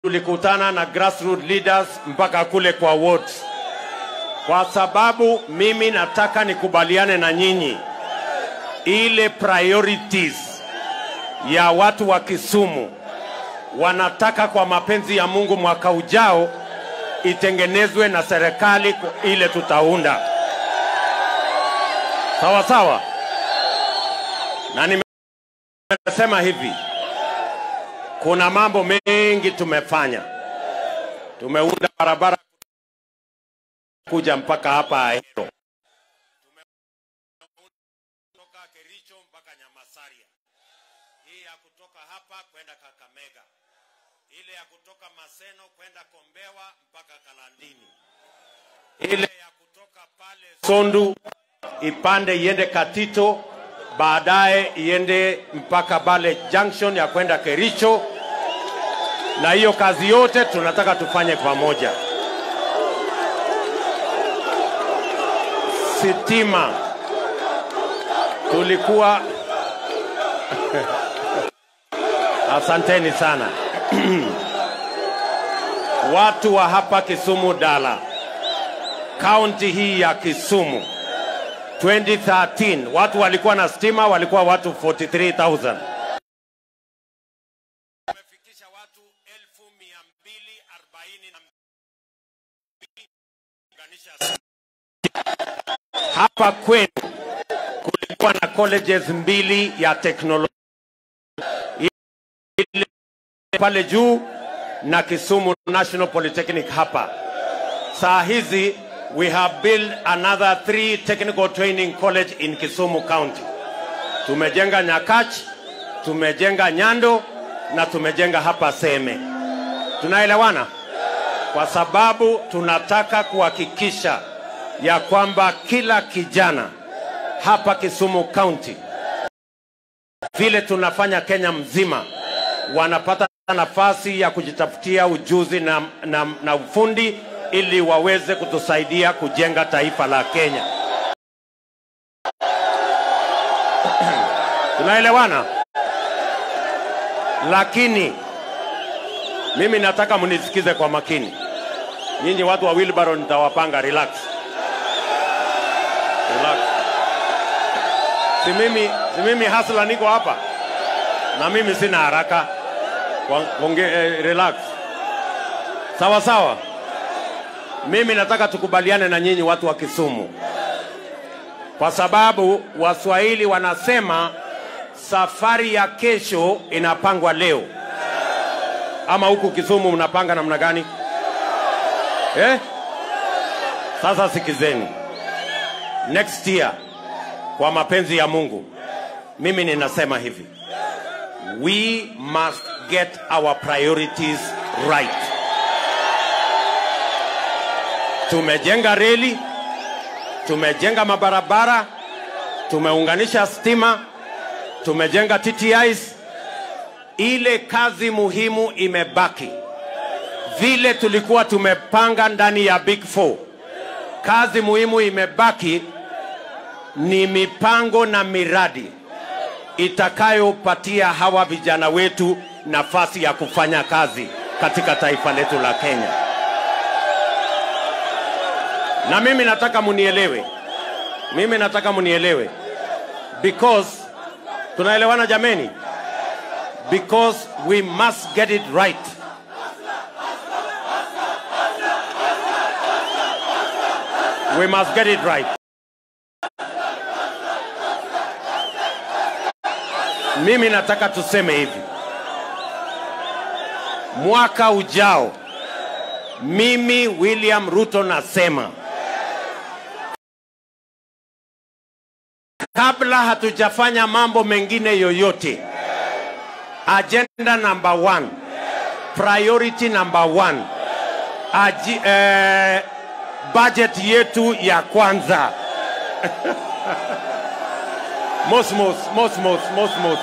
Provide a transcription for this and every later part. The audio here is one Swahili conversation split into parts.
tulikutana na grassroots leaders mpaka kule kwa wards, kwa sababu mimi nataka nikubaliane na nyinyi ile priorities ya watu wa Kisumu wanataka kwa mapenzi ya Mungu mwaka ujao itengenezwe na serikali ile tutaunda. Sawa sawa, na nimesema hivi, kuna mambo mengi tumefanya. Tumeunda barabara kuja mpaka hapa Ahero, kutoka Kericho mpaka Nyamasaria, hii ya kutoka hapa kwenda Kakamega, ile ya kutoka Maseno kwenda Kombewa mpaka Kalandini, ile ya kutoka pale Sondu ipande iende Katito, baadaye iende mpaka Bale Junction ya kwenda Kericho, na hiyo kazi yote tunataka tufanye pamoja. Sitima tulikuwa asanteni sana watu wa hapa Kisumu Dala, kaunti hii ya Kisumu 2013 watu walikuwa na stima walikuwa watu 43000 tumefikisha watu 1242 hapa kwenu kulikuwa na colleges mbili ya teknolojia ile pale juu na Kisumu National Polytechnic hapa. Saa hizi we have built another three technical training college in Kisumu County. Tumejenga Nyakach, tumejenga Nyando na tumejenga hapa Seme. Tunaelewana? Kwa sababu tunataka kuhakikisha ya kwamba kila kijana hapa Kisumu County vile tunafanya Kenya mzima wanapata nafasi ya kujitafutia ujuzi na, na, na ufundi ili waweze kutusaidia kujenga taifa la Kenya. Tunaelewana? Lakini mimi nataka mnisikize kwa makini. Nyinyi watu wa wheelbarrow nitawapanga, relax. Relax. Si mimi, si mimi hasla niko hapa na mimi sina haraka. Konge, eh, relax. Sawa sawa. Mimi nataka tukubaliane na nyinyi watu wa Kisumu, kwa sababu Waswahili wanasema safari ya kesho inapangwa leo. Ama huku Kisumu mnapanga namna gani eh? Sasa sikizeni, next year kwa mapenzi ya Mungu, mimi ninasema hivi, we must get our priorities right. Tumejenga reli, tumejenga mabarabara, tumeunganisha stima, tumejenga TTIs. Ile kazi muhimu imebaki vile tulikuwa tumepanga ndani ya Big Four. Kazi muhimu imebaki ni mipango na miradi itakayopatia hawa vijana wetu nafasi ya kufanya kazi katika taifa letu la Kenya. Na mimi nataka munielewe, mimi nataka munielewe because tunaelewana jameni, because we must get it right. We must get it right. Mimi nataka tuseme hivi, mwaka ujao, mimi William Ruto nasema kabla hatujafanya mambo mengine yoyote, agenda number one, priority number one, Aji, eh, budget yetu ya kwanza Mosmos, Mosmos, Mosmos.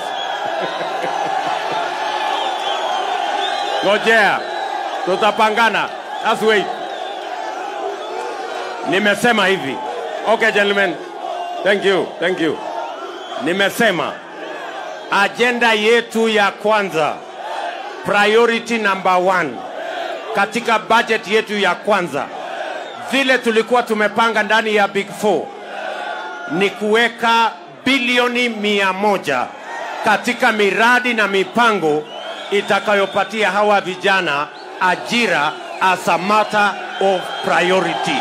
Ngojea, tutapangana. Just wait. Nimesema hivi. Okay, gentlemen. Thank you, thank you. Nimesema ajenda yetu ya kwanza, priority number one, katika budget yetu ya kwanza, vile tulikuwa tumepanga ndani ya Big Four ni kuweka bilioni mia moja katika miradi na mipango itakayopatia hawa vijana ajira as a matter of priority.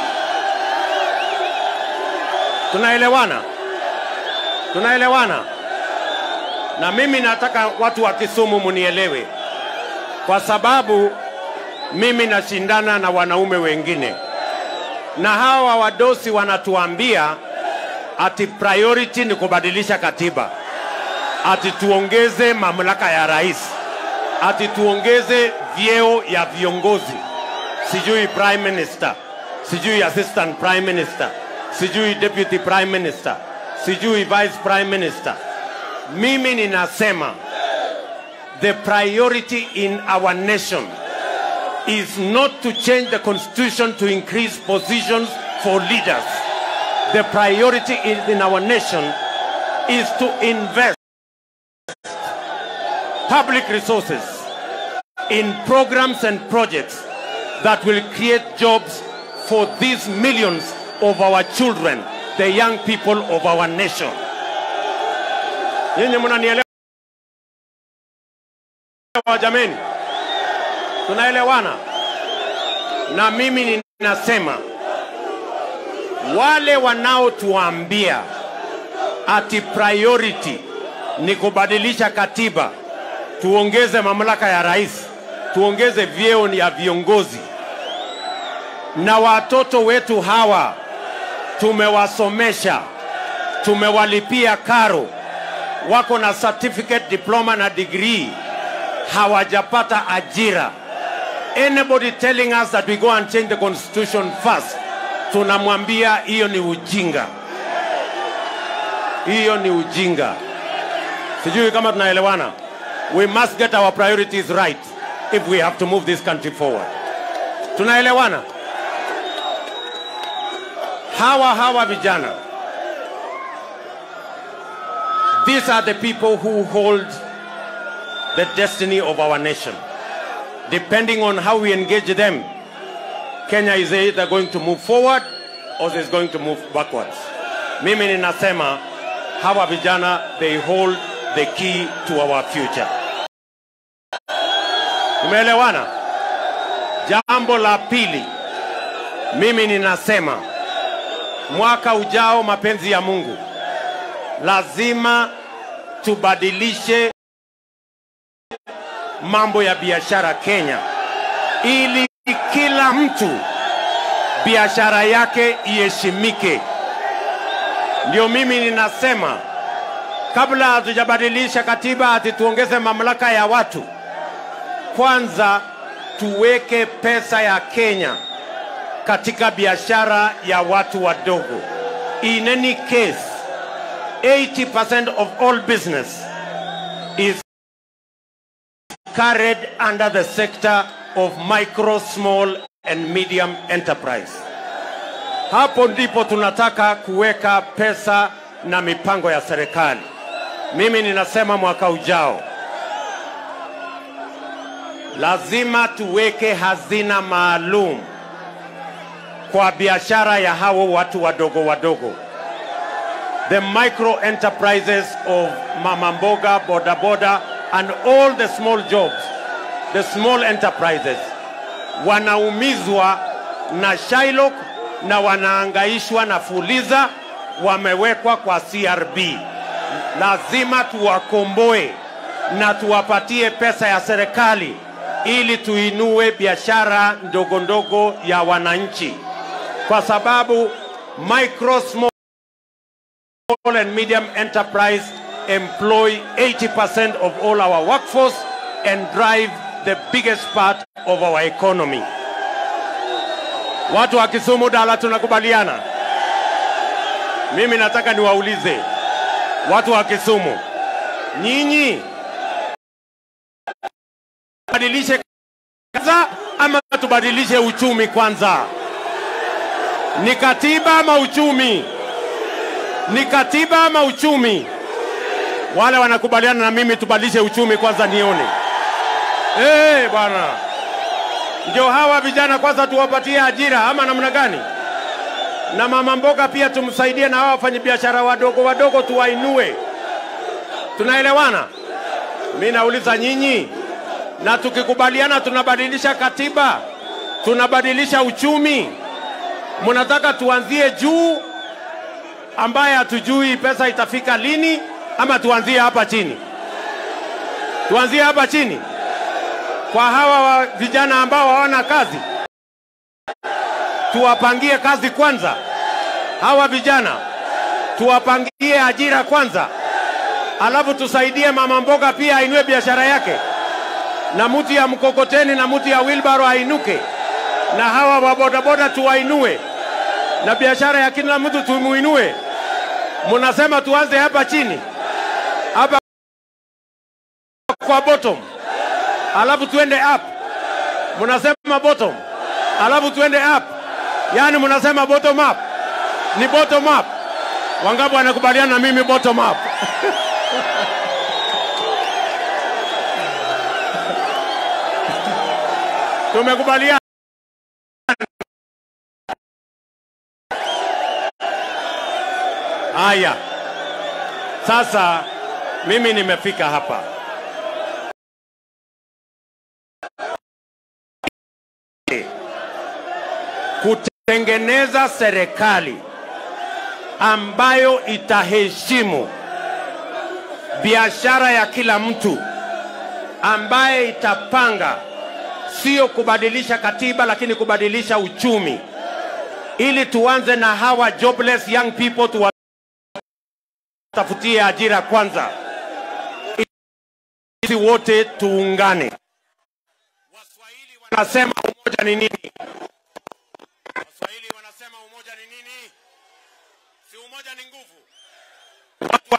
Tunaelewana? Tunaelewana? Na mimi nataka watu wa Kisumu munielewe, kwa sababu mimi nashindana na wanaume wengine, na hawa wadosi wanatuambia ati priority ni kubadilisha katiba, ati tuongeze mamlaka ya rais, ati tuongeze vyeo ya viongozi, sijui prime minister, sijui assistant prime minister, sijui deputy prime minister, sijui vice prime minister. Mimi ninasema the priority in our nation is not to change the constitution to increase positions for leaders. The priority is in our nation is to invest public resources in programs and projects that will create jobs for these millions of our children, the young people of our nation. Nyinyi mnanielewa jameni? Tunaelewana? Na mimi ninasema wale wanaotuambia ati priority ni kubadilisha katiba, tuongeze mamlaka ya rais, tuongeze vyeo ya viongozi, na watoto wetu hawa tumewasomesha, tumewalipia karo, wako na certificate, diploma na degree, hawajapata ajira. Anybody telling us that we go and change the constitution first, tunamwambia hiyo ni ujinga, hiyo ni ujinga. Sijui kama tunaelewana. We must get our priorities right if we have to move this country forward. Tunaelewana? Hawa hawa vijana, these are the people who hold the destiny of our nation. Depending on how we engage them, Kenya is either going to move forward or is going to move backwards. Mimi ninasema hawa vijana they hold the key to our future. Tumeelewana? Jambo la pili, mimi ninasema mwaka ujao, mapenzi ya Mungu, lazima tubadilishe mambo ya biashara Kenya ili kila mtu biashara yake iheshimike. Ndio mimi ninasema kabla hatujabadilisha katiba ati tuongeze mamlaka ya watu, kwanza tuweke pesa ya Kenya katika biashara ya watu wadogo. In any case, 80% of all business is carried under the sector of micro, small and medium enterprise. Hapo ndipo tunataka kuweka pesa na mipango ya serikali. Mimi ninasema mwaka ujao lazima tuweke hazina maalum kwa biashara ya hao watu wadogo wadogo, the micro enterprises of mama mboga, boda boda and all the small jobs, the small enterprises wanaumizwa na Shylock na wanaangaishwa na Fuliza, wamewekwa kwa CRB. Lazima tuwakomboe na tuwapatie pesa ya serikali ili tuinue biashara ndogo ndogo ya wananchi, kwa sababu micro small and medium enterprise employ 80% of all our workforce and drive the biggest part of our economy. Watu wa Kisumu Dala, tunakubaliana? Mimi nataka niwaulize watu wa Kisumu, nyinyi badilishe kwanza ama tubadilishe uchumi kwanza? Ni katiba ama uchumi? Ni katiba ama uchumi? Wale wanakubaliana na mimi tubadilishe uchumi kwanza nione. Eh, bwana. Ndio hawa vijana kwanza tuwapatie ajira ama namna gani? Na mama mboga pia tumsaidie, na hawa wafanyabiashara wadogo wadogo tuwainue. Tunaelewana? Mi nauliza nyinyi, na tukikubaliana tunabadilisha katiba, tunabadilisha uchumi, mnataka tuanzie juu ambaye hatujui pesa itafika lini, ama tuanzie hapa chini? Tuanzie hapa chini kwa hawa wa vijana ambao hawana kazi, tuwapangie kazi kwanza. Hawa vijana tuwapangie ajira kwanza, alafu tusaidie mama mboga pia ainue biashara yake, na mtu ya mkokoteni na mtu ya wilbaro ainuke, na hawa wa bodaboda tuwainue, na biashara ya kila mtu tumuinue. Munasema tuanze hapa chini, hapa kwa bottom, alafu tuende up. Munasema bottom, alafu tuende up, yaani munasema bottom up. Ni bottom up. Wangapi wanakubaliana na mimi bottom up? Tumekubaliana. Haya, sasa mimi nimefika hapa kutengeneza serikali ambayo itaheshimu biashara ya kila mtu, ambaye itapanga sio kubadilisha katiba, lakini kubadilisha uchumi, ili tuanze na hawa jobless young people, tuwatafutie ajira kwanza, sisi wote tuungane. Waswahili wanasema umoja ni nini? Waswahili wanasema umoja ni nini? Si umoja ni nguvu. Watu wa-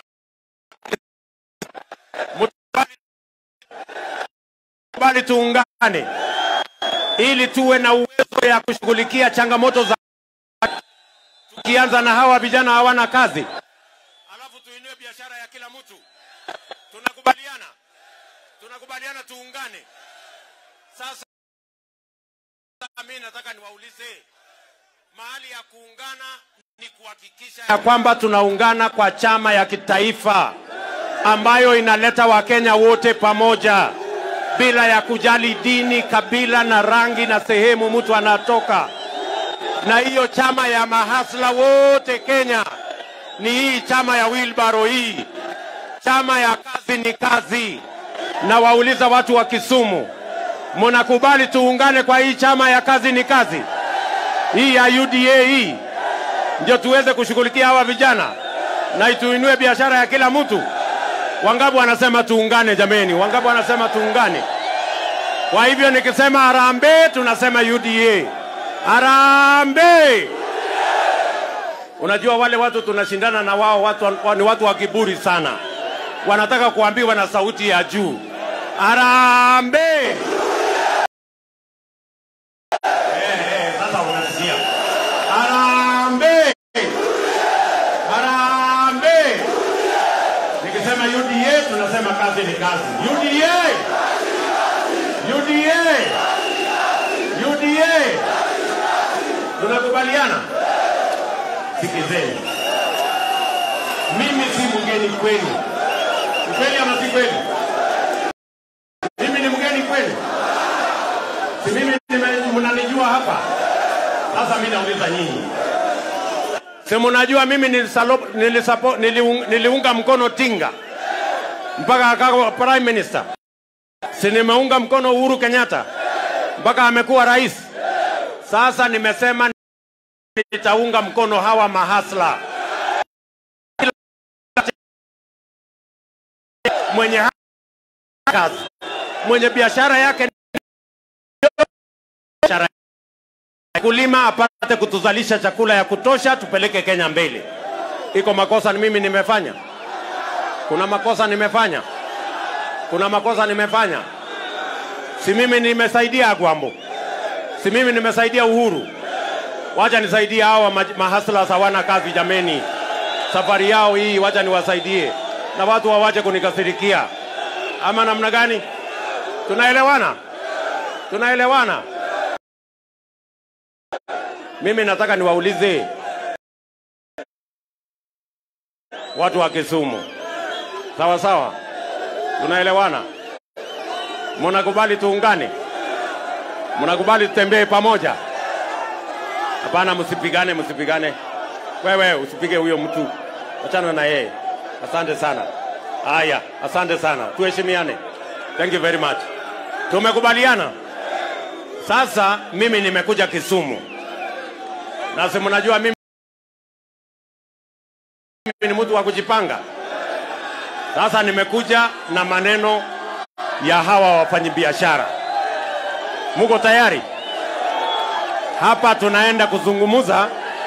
Mukubali- Mukubali tuungane ili tuwe na uwezo ya kushughulikia changamoto za tukianza na hawa vijana hawana kazi, alafu tuinue biashara ya kila mtu. Tunakubaliana, tunakubaliana tuungane. Sasa mimi nataka niwaulize, mahali ya kuungana ni kuhakikisha ya kwamba tunaungana kwa chama ya kitaifa ambayo inaleta Wakenya wote pamoja bila ya kujali dini, kabila na rangi na sehemu mtu anatoka. Na hiyo chama ya mahasla wote Kenya ni hii chama ya Wilbaro hii, chama ya kazi ni kazi. Na wauliza watu wa Kisumu, mnakubali tuungane kwa hii chama ya kazi ni kazi hii ya UDA hii, ndio tuweze kushughulikia hawa vijana na tuinue biashara ya kila mtu. Wangapi wanasema tuungane? Jameni, wangapi wanasema tuungane? Kwa hivyo nikisema harambee, tunasema UDA. Harambee! Unajua wale watu tunashindana na wao, watu wa- ni watu wa kiburi sana, wanataka kuambiwa na sauti ya juu, harambee! Sasa unasikia harambee, harambee. Nikisema UDA tunasema kazi ni kazi. UDA, UDA, UDA. Tunakubaliana? Sikizeni, mimi si mgeni kwenu. Ni kweli ama si kweli? Mimi ni mgeni kwenu? Si mimi nime- mnanijua hapa? Sasa mimi nauliza nyinyi, si mnajua mimi nilisalo- nilisapo- niliung- niliunga mkono Tinga mpaka akawa prime minister, si nimeunga mkono Uhuru Kenyatta mpaka amekuwa rais. Sasa nimesema nitaunga mkono hawa mahasla mwenye ha- kazi mwenye biashara yake biashara kulima apate kutuzalisha chakula ya kutosha, tupeleke Kenya mbele. Iko makosa ni mimi nimefanya? Kuna makosa nimefanya? Kuna makosa nimefanya? Si mimi nimesaidia Agwambo? Si mimi nimesaidia Uhuru? Wacha nisaidie hawa ma- mahasla hawana kazi jameni, safari yao hii, wacha niwasaidie na watu wawache kunikasirikia, ama namna gani? Tunaelewana? Tunaelewana? Mimi nataka niwaulize watu wa Kisumu, sawa sawa, tunaelewana? Mnakubali tuungane? Mnakubali tutembee pamoja? Hapana, msipigane, msipigane. Wewe usipige huyo mtu, achana na yeye. Asante sana. Haya, asante sana, tuheshimiane. Thank you very much. Tumekubaliana. Sasa mimi nimekuja Kisumu na si mnajua mimi mimi ni mtu wa kujipanga. Sasa nimekuja na maneno ya hawa wafanyabiashara. Muko tayari? Hapa tunaenda kuzungumza.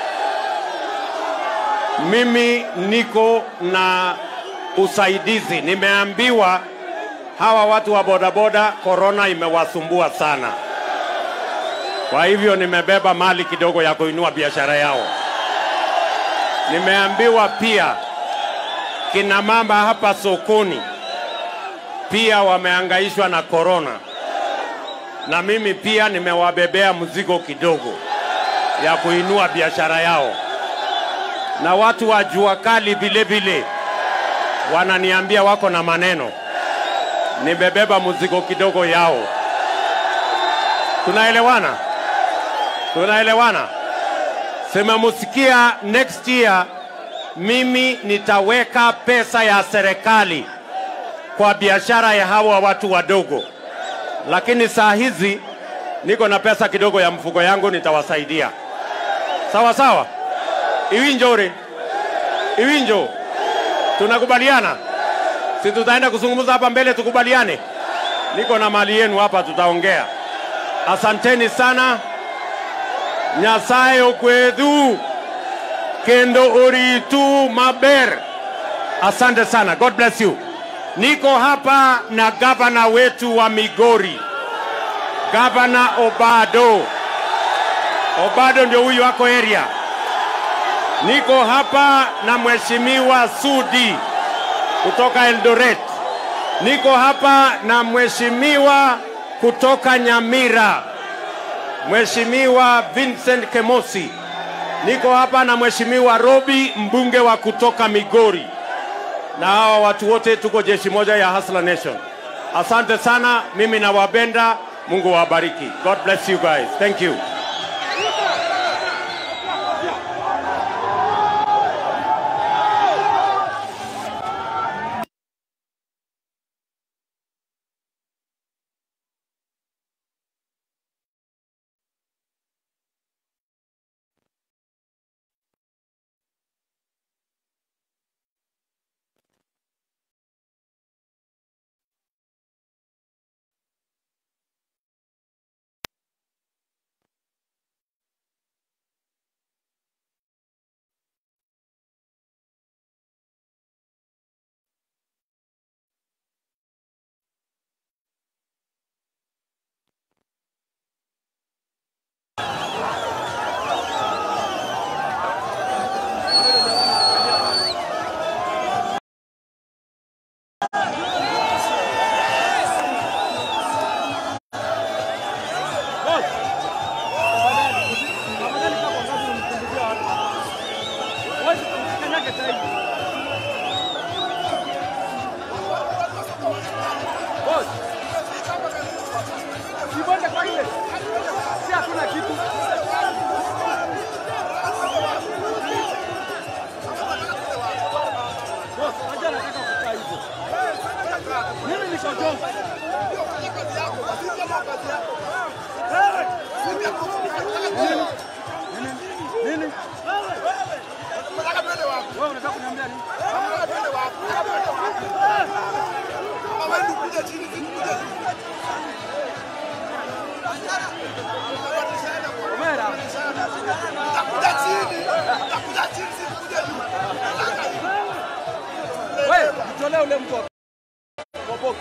Mimi niko na usaidizi. Nimeambiwa hawa watu wa bodaboda korona imewasumbua sana, kwa hivyo nimebeba mali kidogo ya kuinua biashara yao. Nimeambiwa pia kina mama hapa sokoni pia wameangaishwa na korona, na mimi pia nimewabebea mzigo kidogo ya kuinua biashara yao, na watu wa jua kali vile vile wananiambia wako na maneno, nimebeba mzigo kidogo yao. Tunaelewana? Tunaelewana? Simemusikia next year mimi nitaweka pesa ya serikali kwa biashara ya hawa watu wadogo, lakini saa hizi niko na pesa kidogo ya mfuko yangu, nitawasaidia sawa sawa. Iwinjore, Iwinjo, tunakubaliana? Si tutaenda kuzungumza hapa mbele, tukubaliane. Niko na mali yenu hapa, tutaongea. Asanteni sana. Nyasaye okwedhu kendo oritu maber. Asante sana, God bless you. Niko hapa na gavana wetu wa Migori, gavana Obado. Obado ndio huyu wako area. Niko hapa na mheshimiwa Sudi kutoka Eldoret. Niko hapa na mheshimiwa kutoka Nyamira, mheshimiwa Vincent Kemosi. Niko hapa na mheshimiwa Robi, mbunge wa kutoka Migori, na hawa watu wote tuko jeshi moja ya Hustler Nation. Asante sana, mimi nawapenda. Mungu wabariki. God bless you guys. Thank you. Mtolee ule mtu wa box.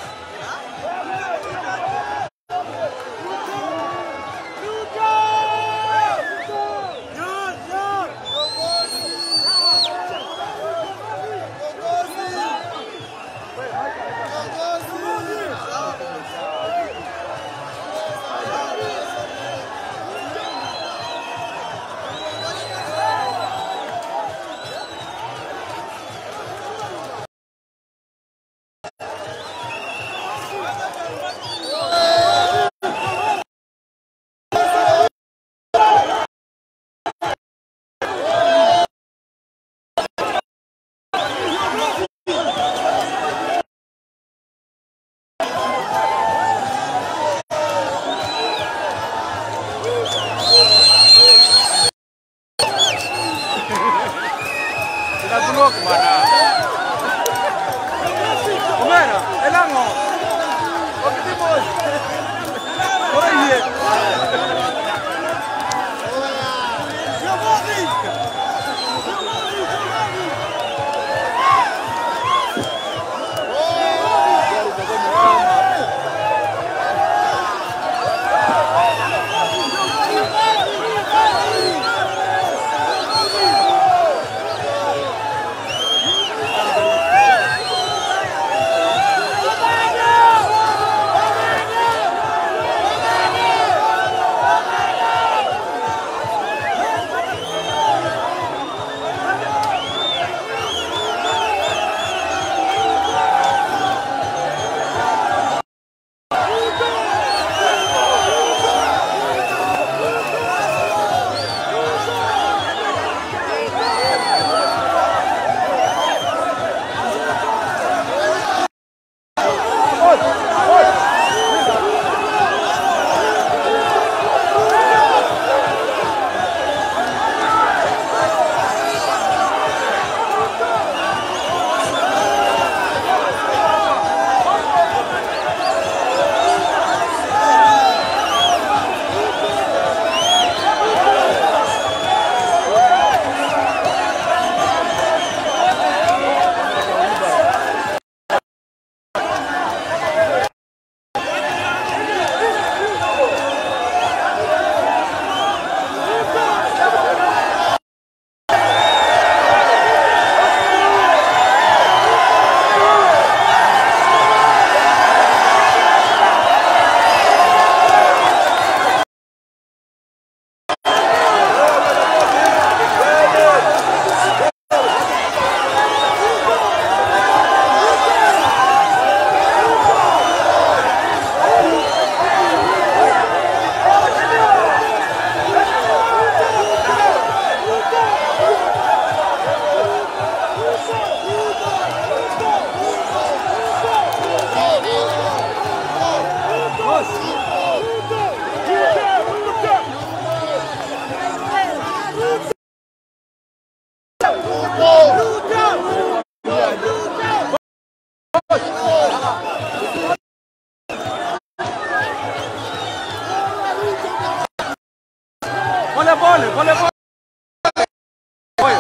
pole, pole pole. Pole.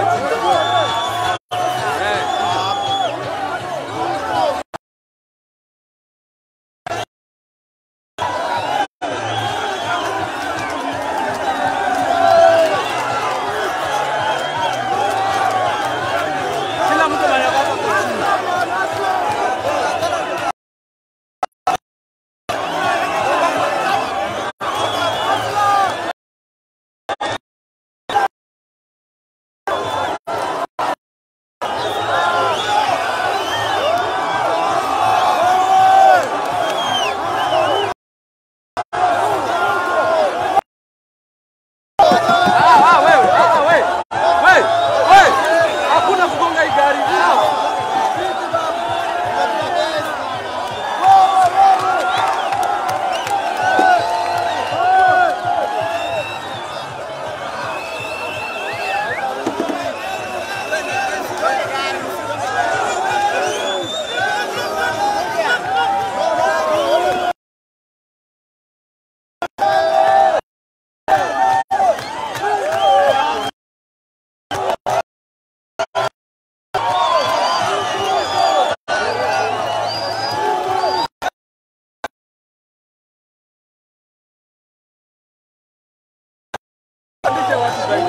Eh. Kila mtu anataka kushinda. Ah, ah, wewe, ah, ah, wewe. Wewe, wewe. Hakuna kugonga hii gari. Pandisha watu zaidi.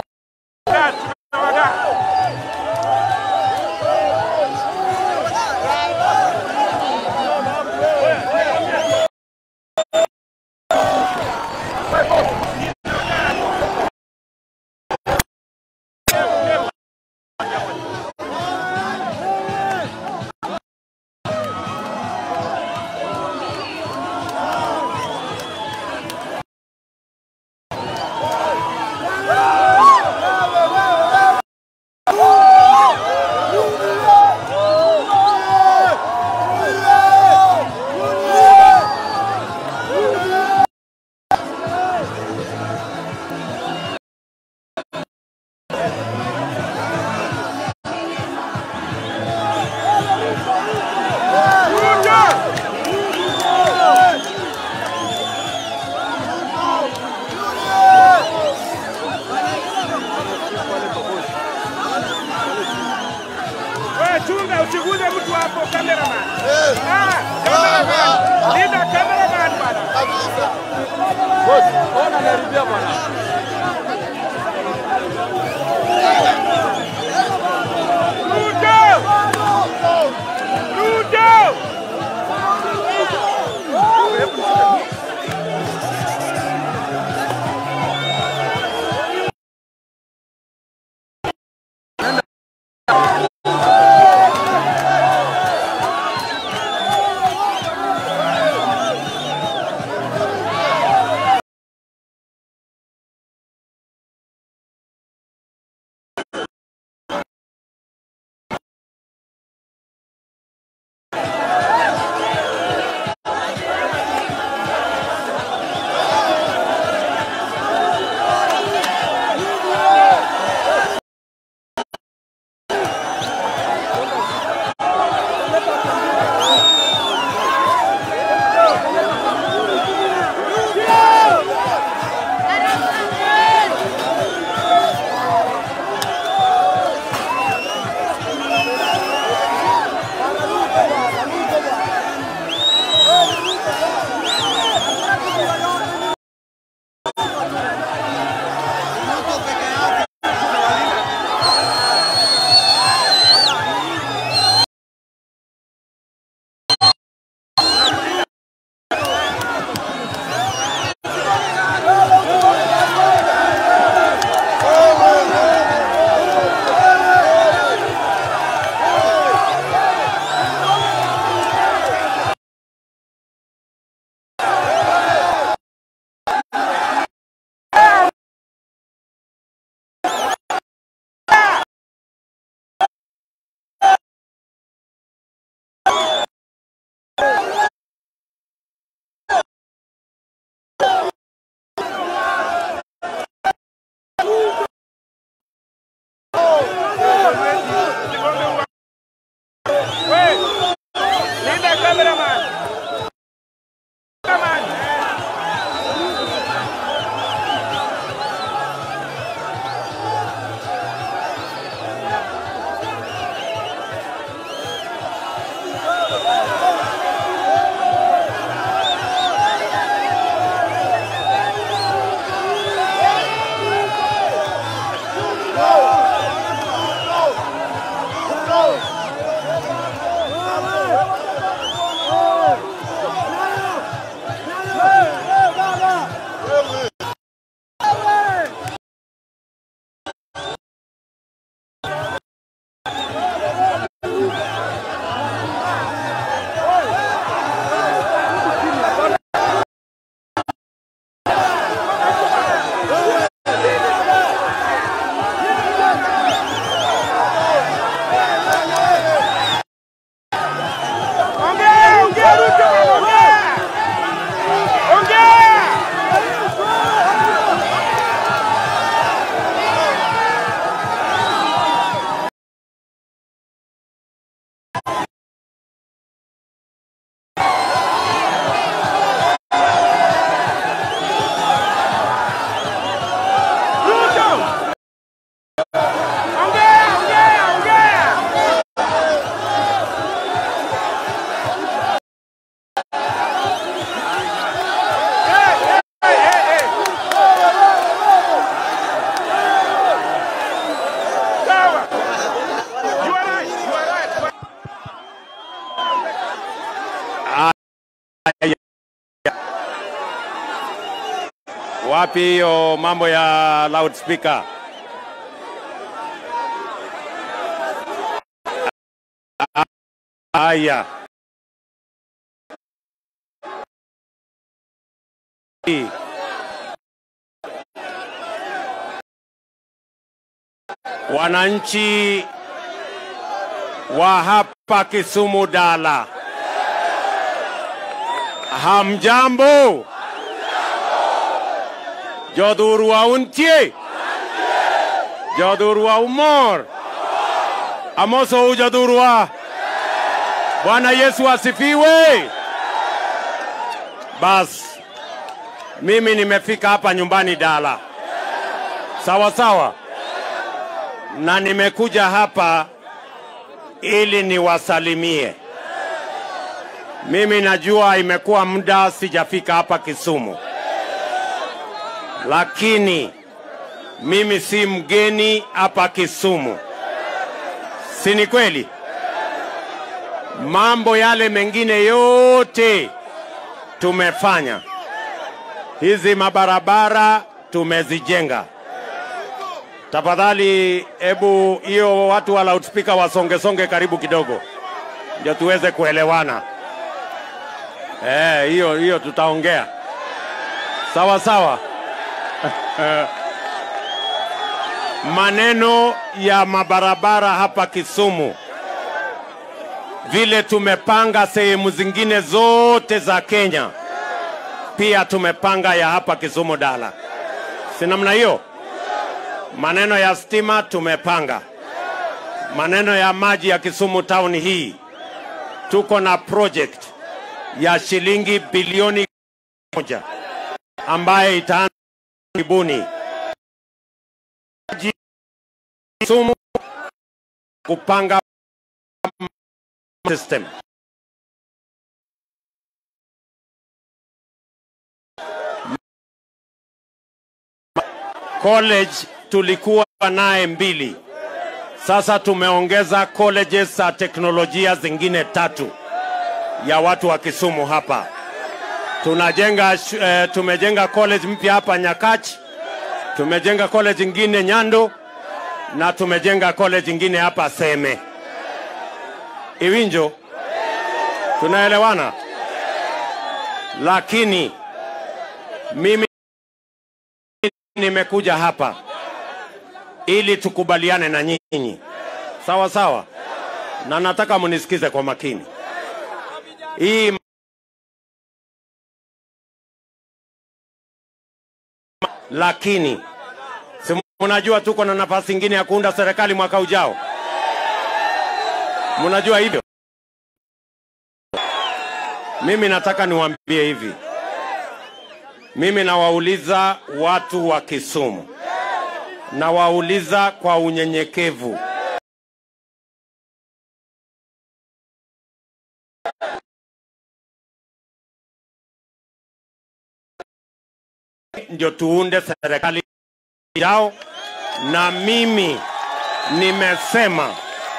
Wewe chunga usiguze mtu hapo cameraman. Ah, cameraman. Linda cameraman bwana. Boss, ona naharibia bwana. Wapi hiyo mambo ya loudspeaker? Haya. Wananchi wa hapa Kisumu Dala, hamjambo? Jodhurwa untie, jodhurwa umor, amoso ujodhurwa. Bwana Yesu asifiwe. Basi mimi nimefika hapa nyumbani Dala, sawa sawa, na nimekuja hapa ili niwasalimie. Mimi najua imekuwa muda sijafika hapa Kisumu, lakini mimi si mgeni hapa Kisumu, si ni kweli? Mambo yale mengine yote tumefanya, hizi mabarabara tumezijenga. Tafadhali, hebu hiyo watu wa loudspeaker wasongesonge karibu kidogo, ndio tuweze kuelewana. Eh, hiyo hiyo tutaongea sawa sawa. Maneno ya mabarabara hapa Kisumu, vile tumepanga sehemu zingine zote za Kenya, pia tumepanga ya hapa Kisumu Dala, si namna hiyo? Maneno ya stima tumepanga, maneno ya maji ya Kisumu town hii, tuko na project ya shilingi bilioni moja ambaye itaanza karibuni Kisumu kupanga system. College tulikuwa naye mbili, sasa tumeongeza colleges za teknolojia zingine tatu ya watu wa Kisumu hapa. Tunajenga shu- eh, tumejenga college mpya hapa Nyakach, tumejenga college ingine Nyando na tumejenga college ingine hapa Seme. Iwinjo, tunaelewana? Lakini mimi nimekuja hapa ili tukubaliane na nyinyi, sawa sawa, na nataka munisikize kwa makini. Hii lakini si mnajua tuko na nafasi ingine ya kuunda serikali mwaka ujao, mnajua hivyo. Mimi nataka niwaambie hivi, mimi nawauliza watu wa Kisumu, nawauliza kwa unyenyekevu, ndio tuunde serikali yao, na mimi nimesema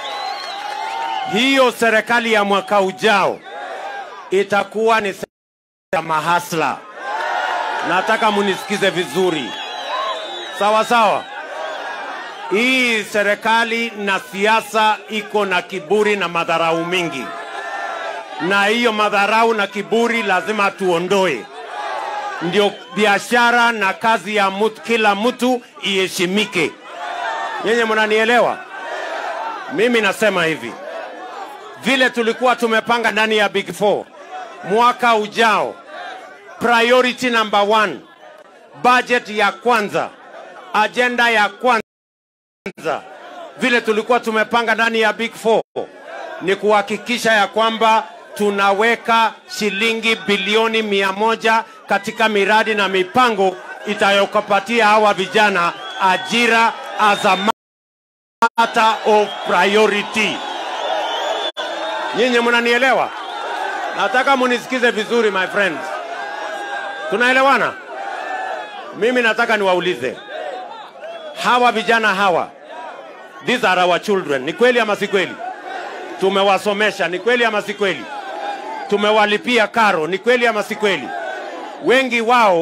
hiyo serikali ya mwaka ujao itakuwa ni serikali ya mahasla. Nataka munisikize vizuri, sawa sawa. Hii serikali na siasa iko na kiburi na madharau mingi, na hiyo madharau na kiburi lazima tuondoe, ndio biashara na kazi ya mtu, kila mtu iheshimike. Nyenye mnanielewa? Mimi nasema hivi, vile tulikuwa tumepanga ndani ya Big Four mwaka ujao, priority number one, budget ya kwanza, agenda ya kwanza, vile tulikuwa tumepanga ndani ya Big Four ni kuhakikisha ya kwamba tunaweka shilingi bilioni mia moja katika miradi na mipango itayokapatia hawa vijana ajira as a matter of priority. Nyinyi mnanielewa? Nataka munisikize vizuri my friends. Tunaelewana? Mimi nataka niwaulize hawa vijana hawa, these are our children. Ni kweli ama si kweli? Tumewasomesha, ni kweli ama si kweli? Tumewalipia karo, ni kweli ama si kweli? Wengi wao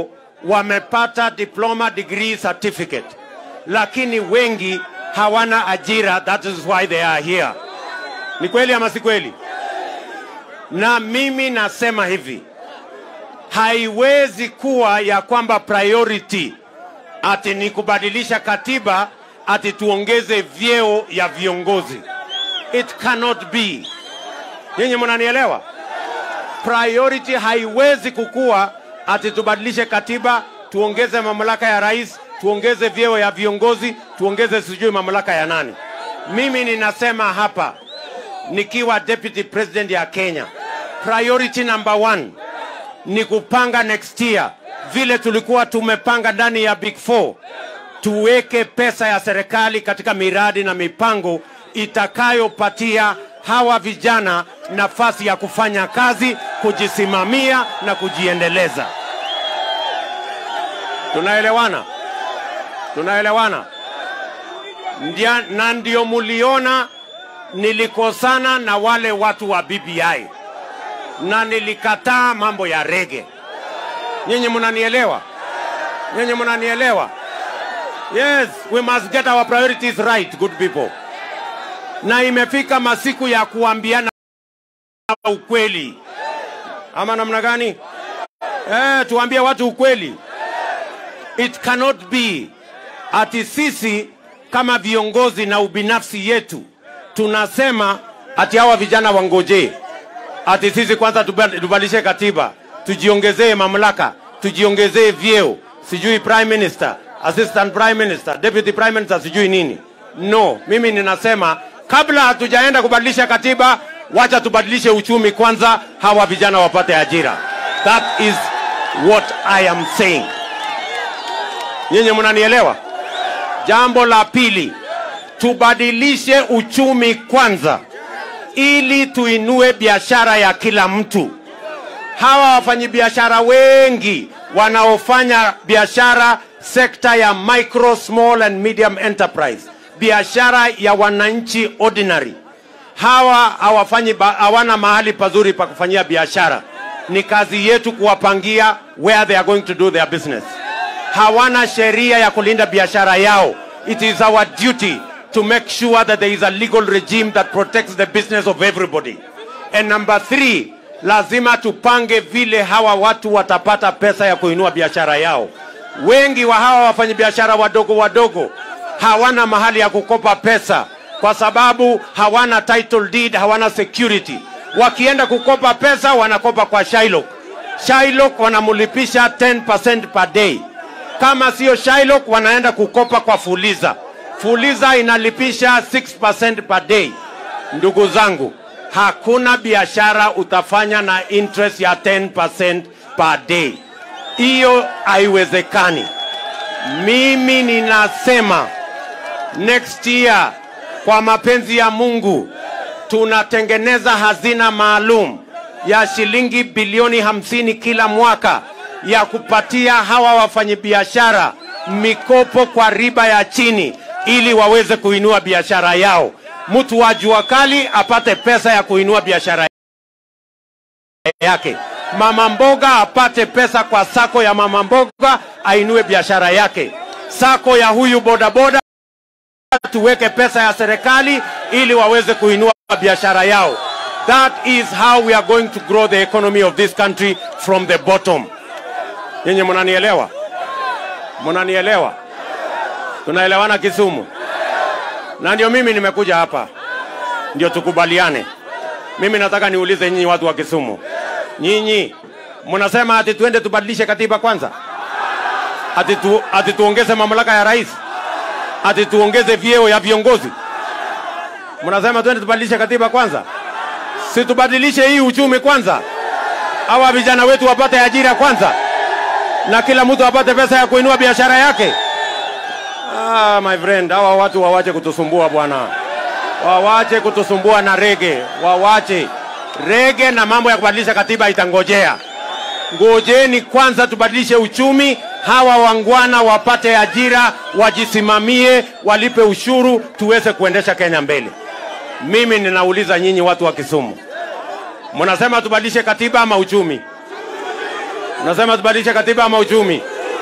wamepata diploma degree certificate, lakini wengi hawana ajira. That is why they are here. Ni kweli ama si kweli? Na mimi nasema hivi, haiwezi kuwa ya kwamba priority ati ni kubadilisha katiba ati tuongeze vyeo ya viongozi. It cannot be. Nyinyi mnanielewa? Priority haiwezi kukua ati tubadilishe katiba, tuongeze mamlaka ya rais, tuongeze vyeo ya viongozi, tuongeze sijui mamlaka ya nani. Mimi ninasema hapa nikiwa deputy president ya Kenya, priority number one ni kupanga next year vile tulikuwa tumepanga ndani ya Big Four, tuweke pesa ya serikali katika miradi na mipango itakayopatia hawa vijana nafasi ya kufanya kazi, kujisimamia na kujiendeleza. Tunaelewana? Tunaelewana? Ndia, na ndio muliona nilikosana na wale watu wa BBI na nilikataa mambo ya rege. Nyinyi mnanielewa? Nyinyi mnanielewa? Yes, we must get our priorities right, good people. Na imefika masiku ya kuambiana ukweli, ama namna gani? Eh, tuambie watu ukweli. It cannot be ati sisi kama viongozi na ubinafsi yetu tunasema ati hawa vijana wangojee, ati sisi kwanza tuba- tubadilishe katiba, tujiongezee mamlaka, tujiongezee vyeo, sijui prime minister, assistant prime minister, deputy prime minister, sijui nini. No, mimi ninasema kabla hatujaenda kubadilisha katiba, wacha tubadilishe uchumi kwanza, hawa vijana wapate ajira. That is what I am saying. Nyinyi mnanielewa? Jambo la pili, tubadilishe uchumi kwanza ili tuinue biashara ya kila mtu. Hawa wafanyabiashara wengi wanaofanya biashara sekta ya micro, small and medium enterprise, biashara ya wananchi ordinary, hawa hawafanyi ba- hawana mahali pazuri pa kufanyia biashara. Ni kazi yetu kuwapangia where they are going to do their business. Hawana sheria ya kulinda biashara yao. It is our duty to make sure that there is a legal regime that protects the business of everybody. And number three, lazima tupange vile hawa watu watapata pesa ya kuinua biashara yao. Wengi wa hawa wafanyabiashara wadogo wadogo hawana mahali ya kukopa pesa kwa sababu hawana title deed, hawana security. Wakienda kukopa pesa wanakopa kwa Shylock. Shylock wanamlipisha 10% per day. Kama sio Shylock wanaenda kukopa kwa Fuliza. Fuliza inalipisha 6% per day. Ndugu zangu, hakuna biashara utafanya na interest ya 10% per day. Hiyo haiwezekani. Mimi ninasema next year, kwa mapenzi ya Mungu, tunatengeneza hazina maalum ya shilingi bilioni hamsini kila mwaka ya kupatia hawa wafanyabiashara mikopo kwa riba ya chini ili waweze kuinua biashara yao. Mtu wa jua kali apate pesa ya kuinua biashara yake. Mama mboga apate pesa kwa sako ya mama mboga ainue biashara yake. Sako ya huyu bodaboda tuweke pesa ya serikali ili waweze kuinua biashara yao. That is how we are going to grow the economy of this country from the bottom. Nyinyi mnanielewa? Mnanielewa? Tunaelewana Kisumu? Na ndio mimi nimekuja hapa, ndio tukubaliane. Mimi nataka niulize nyinyi watu wa Kisumu, nyinyi mnasema ati tuende tubadilishe katiba kwanza, ati, tu, ati tuongeze mamlaka ya rais, ati tuongeze vyeo ya viongozi. Mnasema tuende tubadilishe katiba kwanza, si tubadilishe hii uchumi kwanza, hawa vijana wetu wapate ajira kwanza, na kila mtu apate pesa ya kuinua biashara yake. Ah, my friend, hawa watu wawache kutusumbua bwana, wawache kutusumbua na rege, wawache rege na mambo ya kubadilisha katiba itangojea. Ngojeni kwanza tubadilishe uchumi, hawa wangwana wapate ajira, wajisimamie, walipe ushuru, tuweze kuendesha Kenya mbele. Mimi ninauliza nyinyi watu wa Kisumu, mnasema tubadilishe katiba ama uchumi? Mnasema tubadilishe katiba ama uchumi?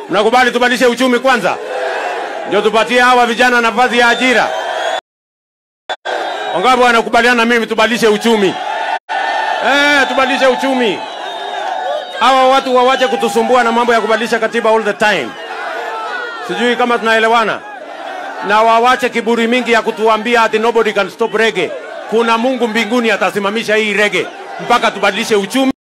Mnakubali tubadilishe uchumi kwanza, ndio tupatie hawa vijana nafasi ya ajira? Wangapi wanakubaliana na mimi tubadilishe uchumi? Eh, tubadilishe uchumi. Hawa watu wawache kutusumbua na mambo ya kubadilisha katiba all the time. Sijui kama tunaelewana, na wawache kiburi mingi ya kutuambia ati nobody can stop reggae. Kuna Mungu mbinguni atasimamisha hii reggae mpaka tubadilishe uchumi.